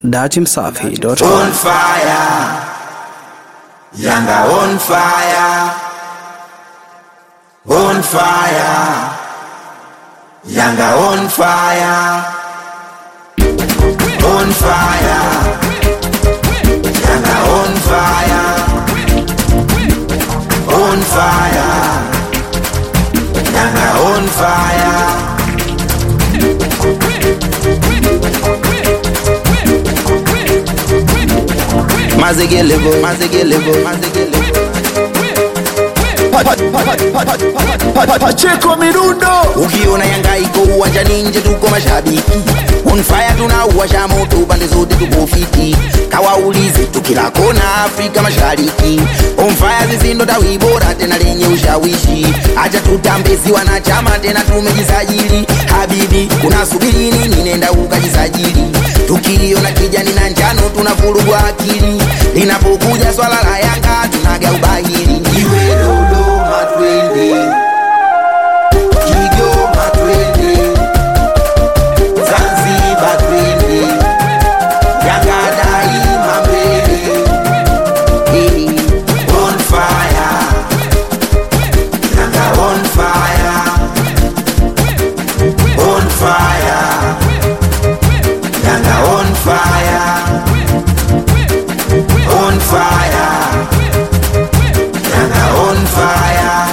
datimsafi.com. On fire. Yanga on fire. On fire. Yanga on fire. On fire. Yanga on fire. On fire. Yanga on fire. Mazegelevo, mazegelevo, mazegelevo. Pacheko Mirundo Ukiona Yanga iko uwanjani nje tuko mashabiki on fire tunauwasha moto pande zote tuko fiti kawaulize tukila kona Afrika Mashariki on fire sisi ndo tawi bora tena lenye ushawishi acha tutambezi wanachama tena tumejisajili habibi unasubiri nini nenda ukajisajili tukiona kijani na njano tunavurugwa akili linapokuja swala la Yanga tunaga ubahili Iwe Dodoma twende, Kigoma twende, Zanzibar twende, Yanga daima mbele. Eh. On fire, Yanga on fire, on fire, Yanga on fire, on fire. Yanga on fire,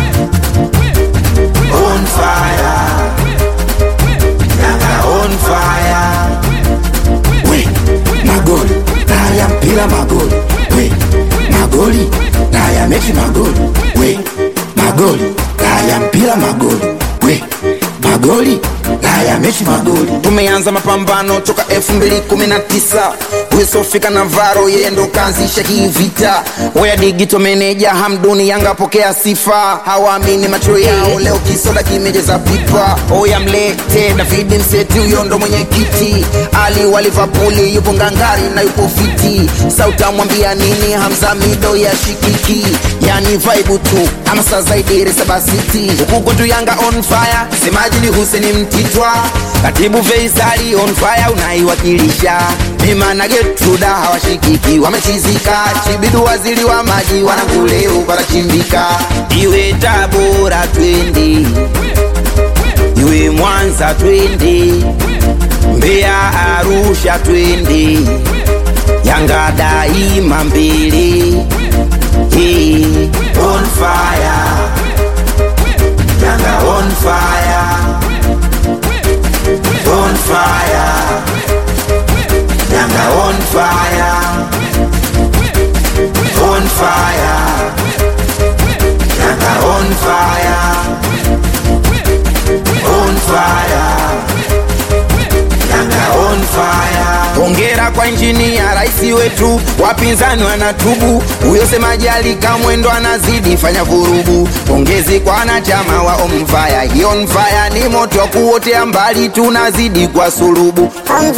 on fire, Yanga on fire. We magoli na ya mpira magoli We magoli na ya mechi magoli We magoli na ya mpira magoli We magoli na ya mechi magoli tumeanza mapambano toka 2019 wisofika na varo yeye ndo kaanzisha hii vita oya digito meneja hamduni yanga pokea sifa hawaamini macho yao leo kisoda kimejeza pipa oya mlete david mseti huyo ndo mwenyekiti ali wa livapuli yupo ngangari na yupo fiti sautamwambia nini hamza mido ya shikiki yani vaibu tu ama saa zaidi resabasiti huku kwetu yanga on fire semaji ni huseni mtitwa katibu feisali on fire unaiwakilisha mima na getruda hawashikiki wamechizika chibidu waziri wa maji wananguleu parachimbika iwe tabora twende iwe mwanza twende mbeya arusha twende yanga daima mbele hey. On fire, Yanga on fire, on fire, Yanga on fire, on fire, Yanga on fire, on fire, Yanga on fire. hongera kwa injinia rais wetu wapinzani wanatubu huyo semaji alikamwendo anazidi fanya vurugu pongezi kwa wanachama wa omfaya hii onfaya ni moto wa kuotea mbali tunazidi kwa sulubu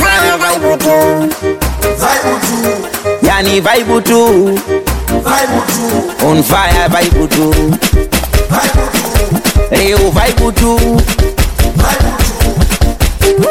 Vibe tu, yani vaibu tu vibe tu, on fire vaibu tu vibe tu, leo vaibu tu vibe tu.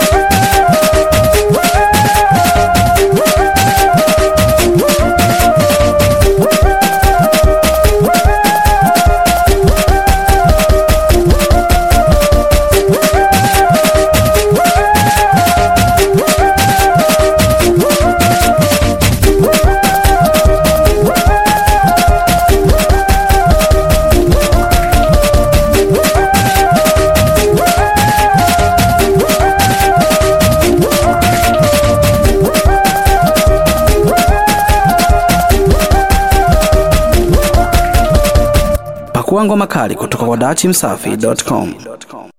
Pakua ngoma kali kutoka kwa datimsafi.com.